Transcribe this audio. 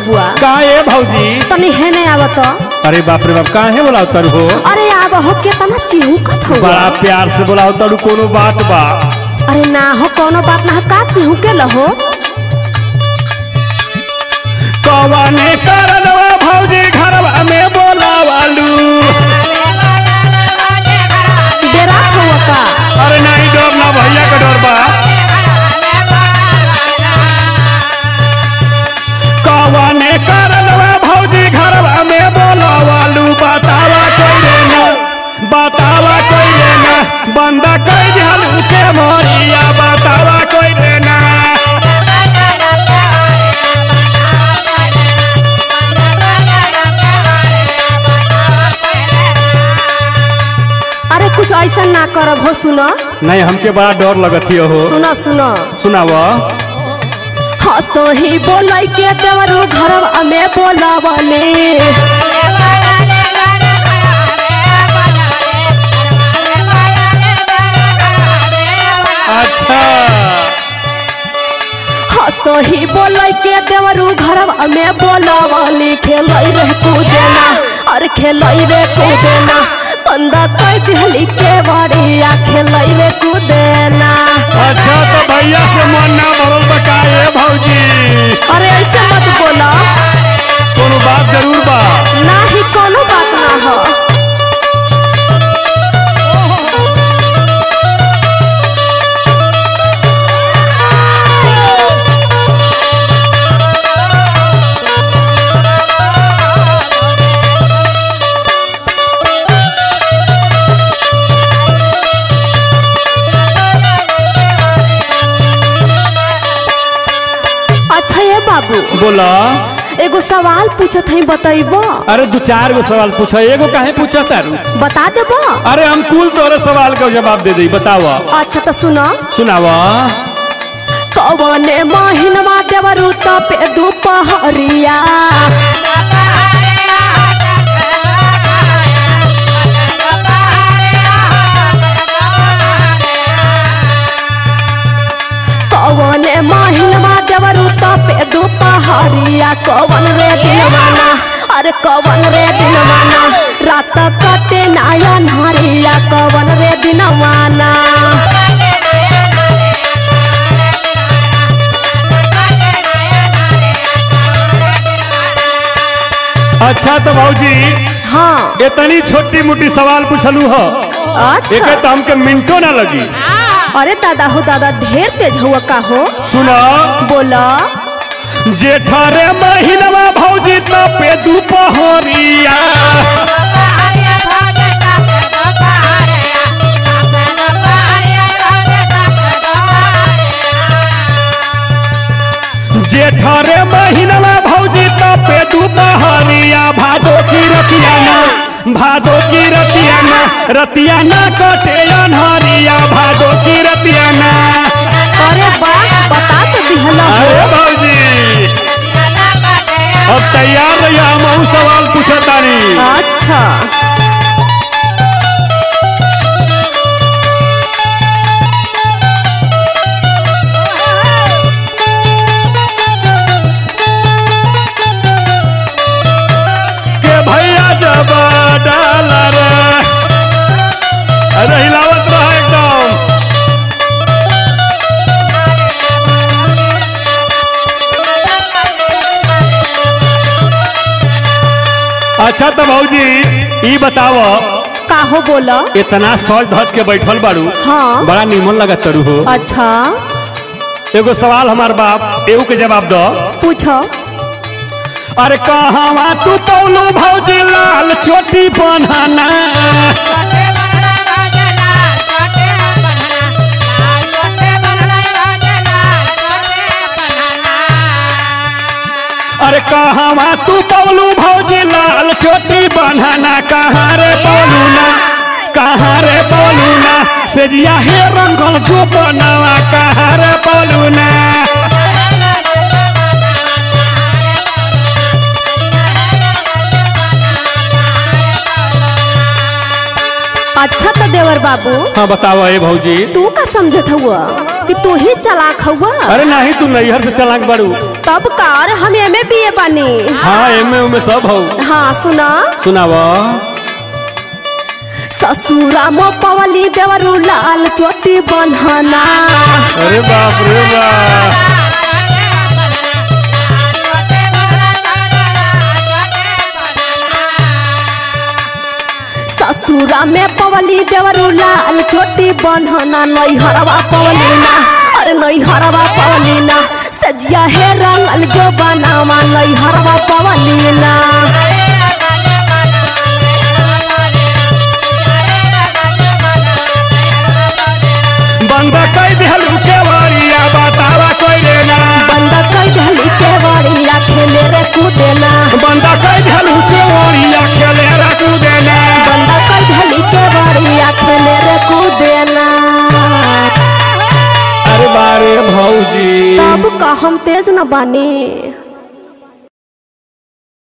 बबुआ का ए भौजी तनी हेने आवत अरे बाप रे बाप काहे बोलाव तर हो अरे आब हो केतना चिहुकत हो बड़ा प्यार से बोलाव तर कोनो बात बा अरे ना हो कोनो बात ना का चिहुके लहो कवने करनवा भौजी घरवा में बोलावालू डेरा हुआ का अरे नहीं डर ना भैया का डर बा कवने करनवा भौजी घरवा में बोलावालू बतावा कइले ना बतावा कइले ना बंदा कइ दिहलू के मोरिया बतावा कइले ना अरे कुछ ऐसा ना करब हो सुनो नहीं हमके बड़ा डर लगत हियो हो सुनो सुनो सुनावा हसो ही बोलै के देवरू घरवा में बोलावले अच्छा हसो ही बोलै के देवरू घरवा में बोलावली खेलै रे कूदेना अरे खेलै रे कूदेना बंदा कह दिहली के बड़िया खेलै रे कूदेना अच्छा तो भैया से मन ना भरल बकाए भौजी अरे ऐसे मत बोला कोनो बात जरूर बा ना ही कोनो बात ना हो अच्छा ये बाबू बोला एगो सवाल पूछत हई बतैबो अरे दो चार गो सवाल पूछो एगो काहे पूछा तारू बता देबो अरे हम कुल तोरे सवाल का जवाब दे दी बतावा अच्छा तो सुनो सुनावा कवने महीनवा देवरू तपे दुपहरिया कवने महीनवा देवरू तपे दुपहरिया कवन रे दिनवाना अरे कवन रे दिनवाना रात कटे नाया नहरिया कवन रे दिनवाना अच्छा तो भौजी हाँ इतनी छोटी मोटी सवाल पूछलू हो अच्छा एके तो हमके मिनटो ना लगी अरे दादा हो दादा ढेर तेज हुआ का हो सुना बोला जेठारे महीनवा भौजी तपे दुपहरिया जेठारे महीनवा भौजी तपे दुपहरिया भादो की रतियाना भादो की रतियाना रतियाना कटे अनहरिया भादो की रतियाना अरे वाह बता तो दिहला हो अरे भौजी अब तैयार रहिए हम सवाल पूछतानी अच्छा के भैया जब डाल रे अरे हिलावत रहा एकदम अच्छा तो भौजी ई बताव का हो बोला इतना सज धज के बैठल बाड़ू हाँ बड़ा निमन लगत तरू हो अच्छा एगो सवाल हमार बाप एहू के जवाब दो पूछो अरे कहवा तू पौलू भौजी लाल चोटी बनाना अरे कहवा तू पौलू भौजी लाल चोटी बनाना कहाँ रे पौलू ना कहाँ रे पौलू ना सेजिया हे रंगल जो बनावा कहाँ रे पौलू ना अच्छा तो देवर बाबू हाँ बताओ ए भौजी तू का समझत हुआ कि तू ही चलाक हुआ अरे नहीं तू नैहर से चलाक बड़ू तब कार हम एमे बीए बानी हाँ एमे उमे सब हो हाँ सुना सुनाव ससुरा मो पवली देवरू लाल चोटी बन्हना अरे बाप रे बाप ससुरा में पवली देवरू लाल चोटी बन्हना नैहरवा पवली ना अरे नैहरवा पवली ना सजिया है रंगल जो बनावा नैहरवा पवली ना बंदा कई दिहलू के वारिया बतावा कोई रे ना बंद कई दहली के बड़िया खेले रे कूदे ना बंदा कई दिहलू के वारिया खेले रखू देना बंद कई दहली के बड़िया खेले रे कूदे ना अरे बारे भौजी तब का हम तेज न बानी